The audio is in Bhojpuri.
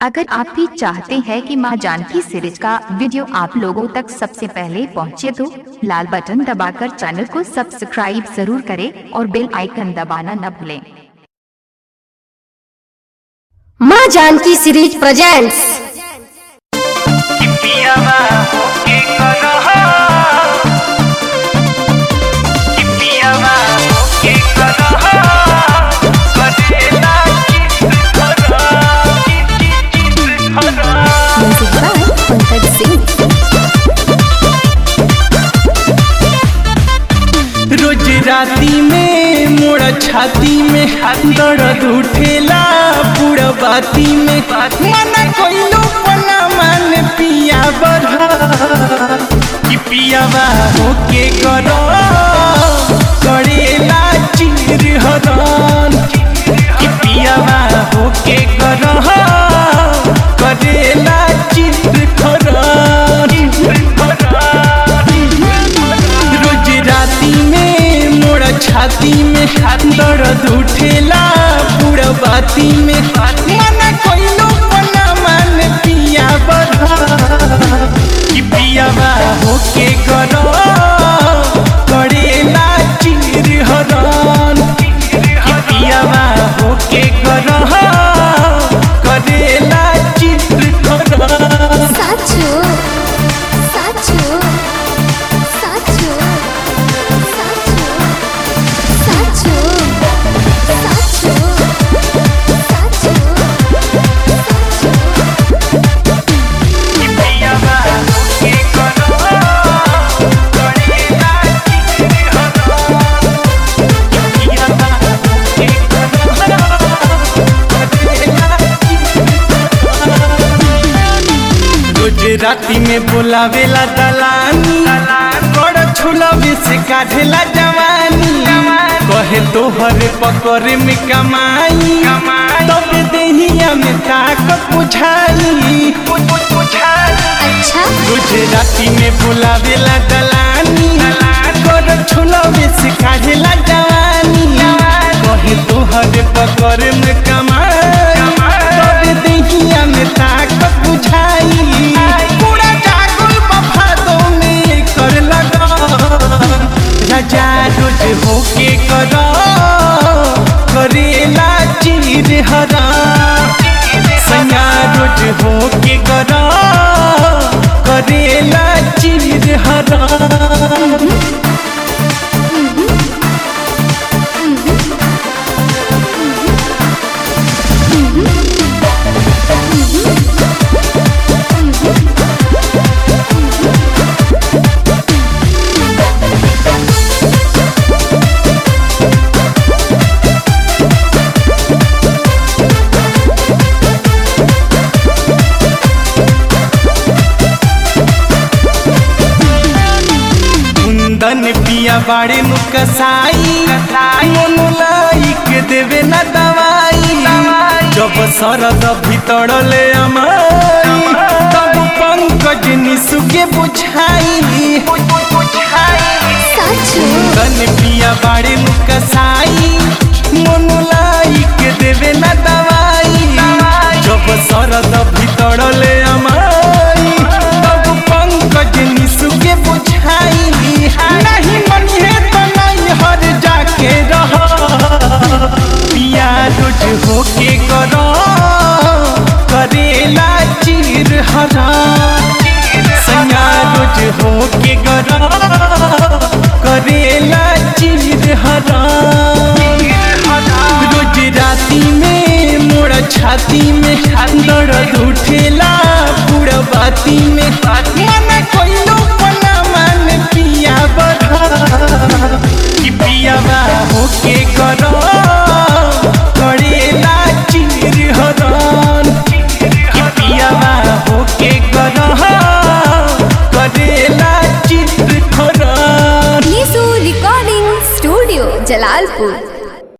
अगर आप भी चाहते हैं कि मां जानकी सीरीज का वीडियो आप लोगों तक सबसे पहले पहुंचे तो लाल बटन दबाकर चैनल को सब्सक्राइब जरूर करें और बेल आइकन दबाना न भूलें माँ जानकी सीरीज प्रेजेंट्स पियावा होके करहा कि पियावा होके करहा करेला किस करहा किस किस करहा पंकज सिंह रोज राती में मोड़ा छाती में दर्द उठेला पूरा बाती में मना कोइलो पना मान पिया बढ़ा कि पियावा होके करो करेला चिर हरन कि पियावा होके करो करेला चिर खरन रोज राती में मोड़ा छाती में दर्द उठेला पूरा बाती में मना कोइलो पना मान पिया बढ़ा कि पियावा होके करो करेला चिर हरन कि पियावा होके करो करेला चिर हरन साचो साचो साचो साचो साचो साचो कि पियावा होके करहा करेला किस करहा पियावा होके करहा गुजराती में बोलावेला दलानी बड़ छुलवे से काढ़ेला जवानी कहे तोहर पकड़ में कमाई तब देहिया में ताकत बुझाई अच्छा गुजराती में बोलावेला दलानी बड़ छुलवे से काढ़ेला जवानी कहे तोहर पकड़ में कमाई तब देहिया में ताकत बुझाई पूरा जागल बफादो में कर लगा राजा रोज होके कर करेला चीर हरा सैया रोज होके कर करेला चीर हरा कुंदन पिया बाड़े मुकसाई मोनो लाइक देवे न दवाई जब सरद भीतर ले अमाई तब पंकज निसु के बुझाई साचो कुंदन पिया बाड़े मुकसाई मोनो लाइक देवे न दवाई जब सरद भीतर ले अमाई तब पंकज निसु के बुझाई नहीं मनी है तो नहीं हर जाके रह पिया रोज होके करो करेला चीर हरा सैया रोज होके करो करेला चीर हरा रोज राती में मोड़ा छाती में दर्द उठेला पूरा बाती में मना कोइलो पना मान पिया बढ़ा कि पियावा होके करो करेला चीर हरन कि पियावा होके करो करेला चीर हरन निशु रिकॉर्डिंग स्टूडियो जलालपुर